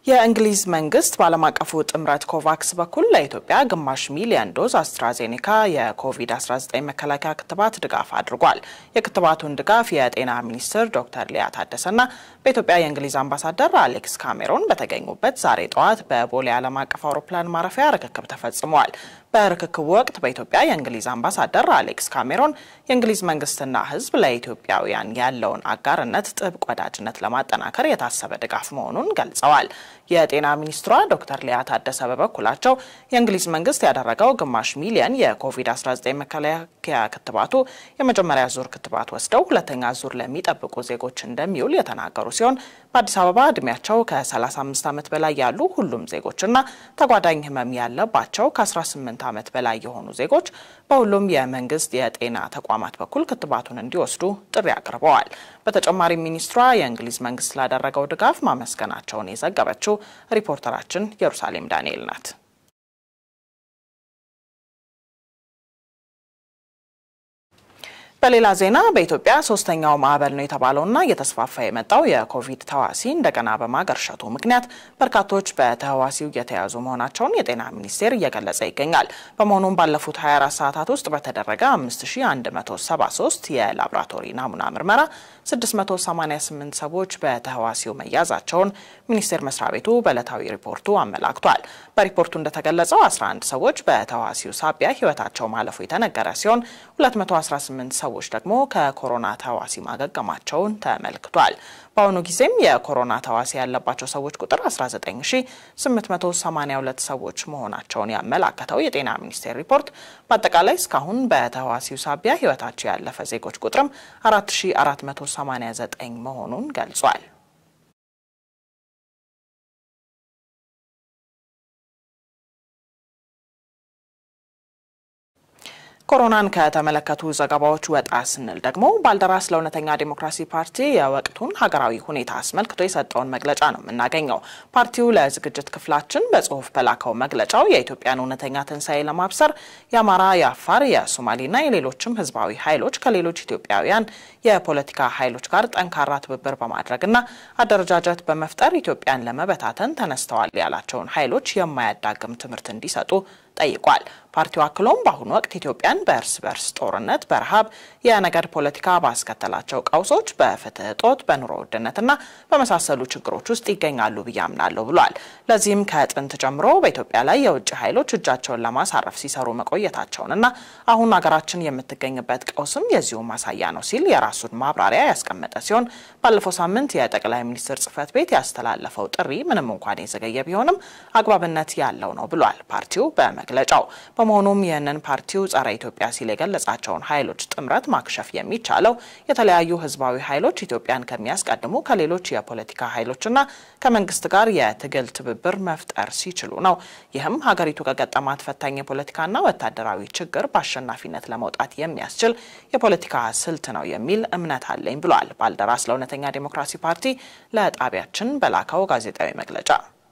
የእንግሊዝ መንግስት በዓለም አቀፉ ጥምረት ኮቫክስ በኩል ለኢትዮጵያ ግማሽ ሚሊዮን ዶዝ አስትራዜኔካ የኮቪድ-19 መከላከያ ክትባት ድጋፍ አድርጓል። የክትባቱን ድጋፍ የጤና ሚኒስትር ዶክተር ሊያ ታደሰና በኢትዮጵያ የእንግሊዝ አምባሳደር አሌክስ ካሜሮን በተገኙበት ዛሬ ጠዋት በቦሌ ዓለም አቀፍ አውሮፕላን ማረፊያ ርክክብ ተፈጽሟል። በርክክቡ ወቅት በኢትዮጵያ የእንግሊዝ አምባሳደር አሌክስ ካሜሮን የእንግሊዝ መንግስትና ሕዝብ ለኢትዮጵያውያን ያለውን አጋርነት፣ ጥብቅ ወዳጅነት ለማጠናከር የታሰበ ድጋፍ መሆኑን ገልጸዋል። የጤና ሚኒስትሯ ዶክተር ሊያ ታደሰ በበኩላቸው የእንግሊዝ መንግስት ያደረገው ግማሽ ሚሊየን የኮቪድ-19 መከላከያ ክትባቱ የመጀመሪያ ዙር ክትባት ወስደው ሁለተኛ ዙር ለሚጠብቁ ዜጎች እንደሚውል የተናገሩ ሲሆን በአዲስ አበባ እድሜያቸው ከ35 ዓመት በላይ ያሉ ሁሉም ዜጎችና ተጓዳኝ ህመም ያለባቸው ከ18 ዓመት በላይ የሆኑ ዜጎች በሁሉም የመንግስት የጤና ተቋማት በኩል ክትባቱን እንዲወስዱ ጥሪ አቅርበዋል። በተጨማሪም ሚኒስትሯ የእንግሊዝ መንግስት ላደረገው ድጋፍ ማመስገናቸውን የዘገበችው ሪፖርተራችን ኢየሩሳሌም ዳንኤል ናት። በሌላ ዜና በኢትዮጵያ ሶስተኛው ማዕበል ነው የተባለውና እየተስፋፋ የመጣው የኮቪድ ተዋሲ እንደገና በማገርሸቱ ምክንያት በርካቶች በተህዋሲው እየተያዙ መሆናቸውን የጤና ሚኒስቴር እየገለጸ ይገኛል። በመሆኑም ባለፉት 24 ሰዓታት ውስጥ በተደረገ 5173 የላቦራቶሪ ናሙና ምርመራ 688 ሰዎች በተህዋሲው መያዛቸውን ሚኒስቴር መስሪያ ቤቱ በዕለታዊ ሪፖርቱ አመላክቷል። በሪፖርቱ እንደተገለጸው 11 ሰዎች በተህዋሲው ሳቢያ ህይወታቸው ማለፉ የተነገረ ሲሆን 218 ሰዎች ደግሞ ከኮሮና ተዋሲ ማገገማቸውን ተመልክቷል። በአሁኑ ጊዜም የኮሮና ተዋሲ ያለባቸው ሰዎች ቁጥር 19882 ሰዎች መሆናቸውን ያመላከተው የጤና ሚኒስቴር ሪፖርት በአጠቃላይ እስካሁን በተዋሲው ሳቢያ ህይወታቸው ያለፈ ዜጎች ቁጥርም 4489 መሆኑን ገልጿል። ኮሮናን ከተመለከቱ ዘገባዎች ወጣ ስንል ደግሞ ባልደራስ ለእውነተኛ ዴሞክራሲ ፓርቲ የወቅቱን ሀገራዊ ሁኔታ አስመልክቶ የሰጠውን መግለጫ ነው የምናገኘው። ፓርቲው ለዝግጅት ክፍላችን በጽሁፍ በላከው መግለጫው የኢትዮጵያን እውነተኛ ትንሣኤ ለማብሰር የአማራ፣ የአፋር፣ የሶማሌና የሌሎችም ህዝባዊ ኃይሎች ከሌሎች ኢትዮጵያውያን የፖለቲካ ኃይሎች ጋር ጠንካራ ትብብር በማድረግና አደረጃጀት በመፍጠር ኢትዮጵያን ለመበታተን ተነስተዋል ያላቸውን ኃይሎች የማያዳግም ትምህርት እንዲሰጡ ጠይቋል። ፓርቲው አክሎም በአሁኑ ወቅት ኢትዮጵያን በእርስ በርስ ጦርነት፣ በረሃብ፣ የነገድ ፖለቲካ ባስከተላቸው ቀውሶች፣ በፍትህ እጦት፣ በኑሮ ውድነትና በመሳሰሉ ችግሮች ውስጥ ይገኛሉ ብዬ አምናለሁ ብሏል። ለዚህም ከጥንት ጀምሮ በኢትዮጵያ ላይ የውጭ ኃይሎች እጃቸውን ለማሳረፍ ሲሰሩ መቆየታቸውንና አሁን ሀገራችን የምትገኝበት ቀውስም የዚሁ ማሳያ ነው ሲል የራሱን ማብራሪያ ያስቀመጠ ሲሆን ባለፈው ሳምንት የጠቅላይ ሚኒስትር ጽህፈት ቤት ያስተላለፈው ጥሪ ምንም እንኳን የዘገየ ቢሆንም አግባብነት ያለው ነው ብሏል ፓርቲው በመግለጫው። በመሆኑም ይህንን ፓርቲው ጸረ ኢትዮጵያ ሲል የገለጻቸውን ኃይሎች ጥምረት ማክሸፍ የሚቻለው የተለያዩ ህዝባዊ ኃይሎች ኢትዮጵያን ከሚያስቀድሙ ከሌሎች የፖለቲካ ኃይሎችና ከመንግስት ጋር የትግል ትብብር መፍጠር ሲችሉ ነው። ይህም ሀገሪቱ ከገጠማት ፈታኝ የፖለቲካና ወታደራዊ ችግር በአሸናፊነት ለመውጣት የሚያስችል የፖለቲካ ስልት ነው የሚል እምነት አለኝ ብሏል። ባልደራስ ለእውነተኛ ዴሞክራሲ ፓርቲ ለጣቢያችን በላከው ጋዜጣዊ መግለጫ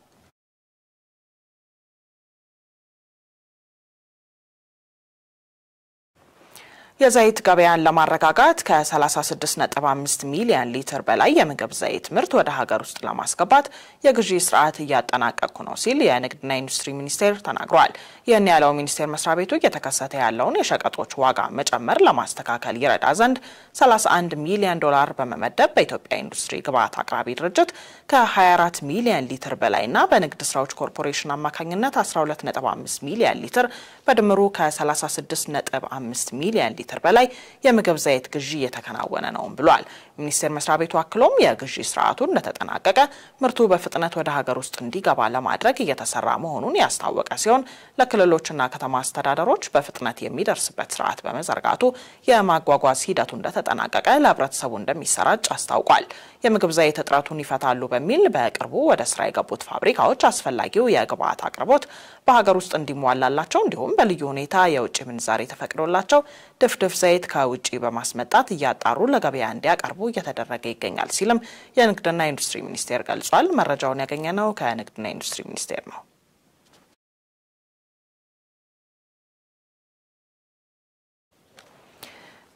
የዘይት ገበያን ለማረጋጋት ከ36.5 ሚሊዮን ሊትር በላይ የምግብ ዘይት ምርት ወደ ሀገር ውስጥ ለማስገባት የግዢ ስርዓት እያጠናቀቅኩ ነው ሲል የንግድና ኢንዱስትሪ ሚኒስቴር ተናግሯል። ይህን ያለው ሚኒስቴር መስሪያ ቤቱ እየተከሰተ ያለውን የሸቀጦች ዋጋ መጨመር ለማስተካከል ይረዳ ዘንድ 31 ሚሊዮን ዶላር በመመደብ በኢትዮጵያ ኢንዱስትሪ ግብዓት አቅራቢ ድርጅት ከ24 ሚሊዮን ሊትር በላይና በንግድ ስራዎች ኮርፖሬሽን አማካኝነት 12.5 ሚሊዮን ሊትር በድምሩ ከ36.5 ሚሊዮን ሊትር በላይ የምግብ ዘይት ግዢ እየተከናወነ ነውም ብሏል። ሚኒስቴር መስሪያ ቤቱ አክሎም የግዢ ስርዓቱ እንደተጠናቀቀ ምርቱ በፍጥነት ወደ ሀገር ውስጥ እንዲገባ ለማድረግ እየተሰራ መሆኑን ያስታወቀ ሲሆን ለክልሎችና ከተማ አስተዳደሮች በፍጥነት የሚደርስበት ስርዓት በመዘርጋቱ የማጓጓዝ ሂደቱ እንደተጠናቀቀ ለህብረተሰቡ እንደሚሰራጭ አስታውቋል። የምግብ ዘይት እጥረቱን ይፈታሉ በሚል በቅርቡ ወደ ስራ የገቡት ፋብሪካዎች አስፈላጊው የግብዓት አቅርቦት በሀገር ውስጥ እንዲሟላላቸው እንዲሁም በልዩ ሁኔታ የውጭ ምንዛሬ ተፈቅዶላቸው ድፍድፍ ዘይት ከውጭ በማስመጣት እያጣሩ ለገበያ እንዲያቀርቡ እየተደረገ ይገኛል ሲልም የንግድና ኢንዱስትሪ ሚኒስቴር ገልጿል። መረጃውን ያገኘነው ከንግድና ኢንዱስትሪ ሚኒስቴር ነው።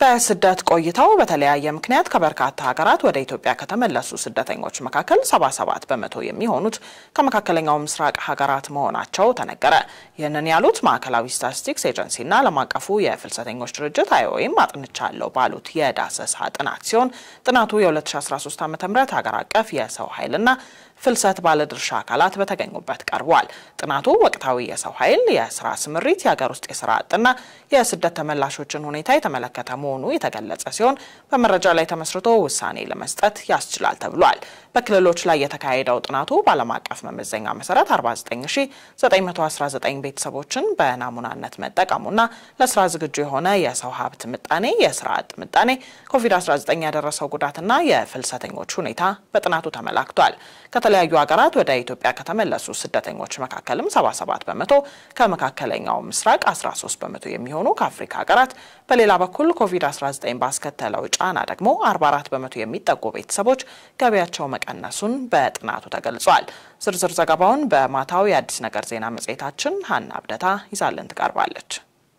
በስደት ቆይተው በተለያየ ምክንያት ከበርካታ ሀገራት ወደ ኢትዮጵያ ከተመለሱ ስደተኞች መካከል 77 በመቶ የሚሆኑት ከመካከለኛው ምስራቅ ሀገራት መሆናቸው ተነገረ። ይህንን ያሉት ማዕከላዊ ስታቲስቲክስ ኤጀንሲና ዓለም አቀፉ የፍልሰተኞች ድርጅት አይኦኤም አጥንቻለሁ ባሉት የዳሰሳ ጥናት ሲሆን ጥናቱ የ2013 ዓ ም ሀገር አቀፍ የሰው ኃይልና ፍልሰት ባለድርሻ አካላት በተገኙበት ቀርቧል። ጥናቱ ወቅታዊ የሰው ኃይል፣ የስራ ስምሪት፣ የሀገር ውስጥ የስራ አጥና የስደት ተመላሾችን ሁኔታ የተመለከተ መሆኑ የተገለጸ ሲሆን በመረጃ ላይ ተመስርቶ ውሳኔ ለመስጠት ያስችላል ተብሏል። በክልሎች ላይ የተካሄደው ጥናቱ በዓለም አቀፍ መመዘኛ መሰረት 49919 ቤተሰቦችን በናሙናነት መጠቀሙና ለስራ ዝግጁ የሆነ የሰው ሀብት ምጣኔ፣ የስራ አጥ ምጣኔ፣ ኮቪድ-19 ያደረሰው ጉዳትና የፍልሰተኞች ሁኔታ በጥናቱ ተመላክቷል። ከተለያዩ ሀገራት ወደ ኢትዮጵያ ከተመለሱ ስደተኞች መካከልም 77 በመቶ ከመካከለኛው ምስራቅ፣ 13 በመቶ የሚሆኑ ከአፍሪካ ሀገራት፣ በሌላ በኩል ኮቪድ-19 ባስከተለው ጫና ደግሞ 44 በመቶ የሚጠጉ ቤተሰቦች ገቢያቸው መቀነሱን በጥናቱ ተገልጿል። ዝርዝር ዘገባውን በማታው የአዲስ ነገር ዜና መጽሔታችን ሀና አብደታ ይዛልን ትቀርባለች።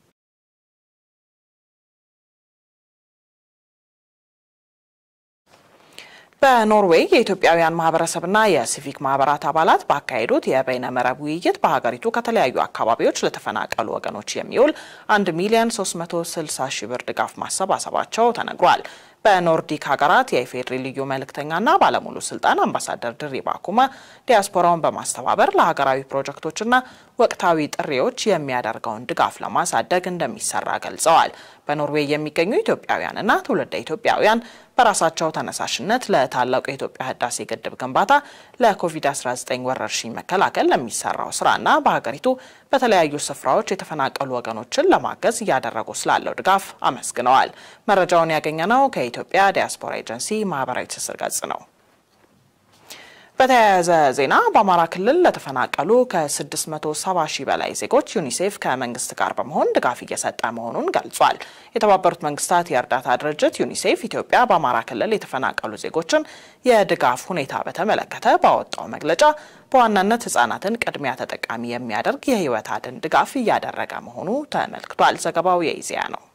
በኖርዌይ የኢትዮጵያውያን ማህበረሰብና የሲቪክ ማህበራት አባላት ባካሄዱት የበይነ መረብ ውይይት በሀገሪቱ ከተለያዩ አካባቢዎች ለተፈናቀሉ ወገኖች የሚውል 1 ሚሊዮን 360 ሺህ ብር ድጋፍ ማሰባሰባቸው ተነግሯል። በኖርዲክ ሀገራት የኢፌዴሪ ልዩ መልእክተኛና ባለሙሉ ስልጣን አምባሳደር ድሪባ ኩማ ዲያስፖራውን በማስተባበር ለሀገራዊ ፕሮጀክቶችና ወቅታዊ ጥሪዎች የሚያደርገውን ድጋፍ ለማሳደግ እንደሚሰራ ገልጸዋል። በኖርዌይ የሚገኙ ኢትዮጵያውያንና ትውልደ ኢትዮጵያውያን በራሳቸው ተነሳሽነት ለታላቁ የኢትዮጵያ ህዳሴ ግድብ ግንባታ፣ ለኮቪድ-19 ወረርሽኝ መከላከል ለሚሰራው ስራና በሀገሪቱ በተለያዩ ስፍራዎች የተፈናቀሉ ወገኖችን ለማገዝ እያደረጉ ስላለው ድጋፍ አመስግነዋል። መረጃውን ያገኘነው ከኢትዮጵያ ዲያስፖራ ኤጀንሲ ማህበራዊ ትስስር ገጽ ነው። በተያያዘ ዜና በአማራ ክልል ለተፈናቀሉ ከ670 ሺህ በላይ ዜጎች ዩኒሴፍ ከመንግስት ጋር በመሆን ድጋፍ እየሰጠ መሆኑን ገልጿል። የተባበሩት መንግስታት የእርዳታ ድርጅት ዩኒሴፍ ኢትዮጵያ በአማራ ክልል የተፈናቀሉ ዜጎችን የድጋፍ ሁኔታ በተመለከተ ባወጣው መግለጫ በዋናነት ህጻናትን ቅድሚያ ተጠቃሚ የሚያደርግ የህይወት አድን ድጋፍ እያደረገ መሆኑ ተመልክቷል። ዘገባው የኢዜአ ነው።